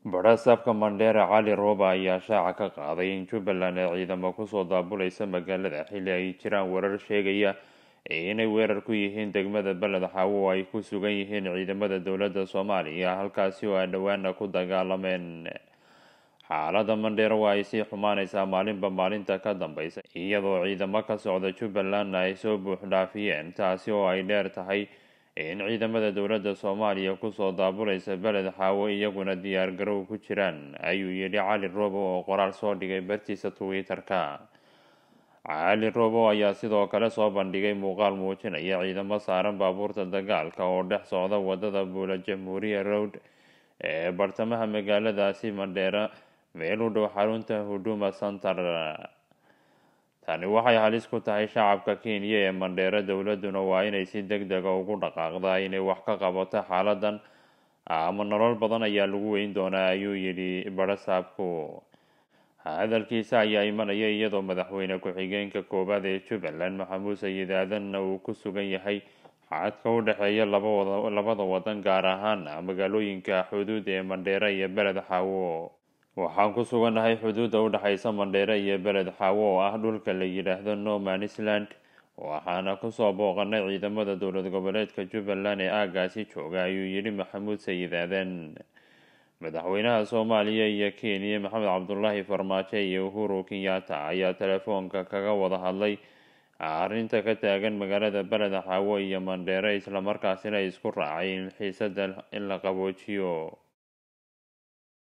badhasaabka mandheera cali rooba ayaa shaaca ka qaaday in jubbaland ay ciidamo kusoo daabulaysa magaalada xilli ay jiraan warar sheegaya inay weerar ku yihiin degmada beled xaawo oo ay ku sugan yihiin ciidamada dowladda soomaaliya halkaasi oo ay dhowaana ku dagaalameen xaalada mandheera waa ay sii xumaaneysaa maalinba maalinta ka dambeysa iyadoo ciidamo ka socda jubbalandna ay soo buux dhaafiyeen taasi oo ay dheer tahay in ciidamada dowladda soomaaliya kusoo daabulaysa beled xaawo iyaguna diyaar garow ku jiraan ayuu yidhi cali roobo oo qoraal soo dhigay bartiisa twitter-ka cali roobo ayaa sidoo kale soo bandhigay muuqaal muujinaya ciidamo saaran baabuurta dagaalka oo dhex socda wadada buula jamhuuriya road ee bartamaha magaaladaasi mandheera meel u dhow xarunta huduma center tani waxay halis ku tahay shacabka kenya ee mandheero dowladuna waa inay si deg dega ugu dhaqaaqdaa inay wax ka qabato xaaladan ama nolol badan ayaa lagu weyn doonaa ayuu yidhi badhasaabku hadalkiisa ayaa imanaya iyadoo madaxweyne ku-xigeenka koowaad ee jubbaland maxamuud sayid aadanna uu ku sugan yahay xadka u dhexeeya labada wadan gaar ahaan magaalooyinka xuduud ee mandheera iyo beled xaawo waxaan ku sugannahay xuduudda u dhexeysa mandheere iyo beled xaawo oo ah dhulka la yidhaahdo nomanisland waxaana kusoo booqanay ciidamada dowlad goboleedka jubbaland ee aagaasi jooga ayuu yidhi maxamuud sayid aadan madaxweynaha soomaaliya iyo kenya maxamed cabdulaahi farmaajo iyo uhuru kenyatta ayaa telefoonka kaga wada hadlay arrinta ka taagan magaalada beled xaawo iyo mandheere islamarkaasina isku raacay in xiisada in la qaboojiyo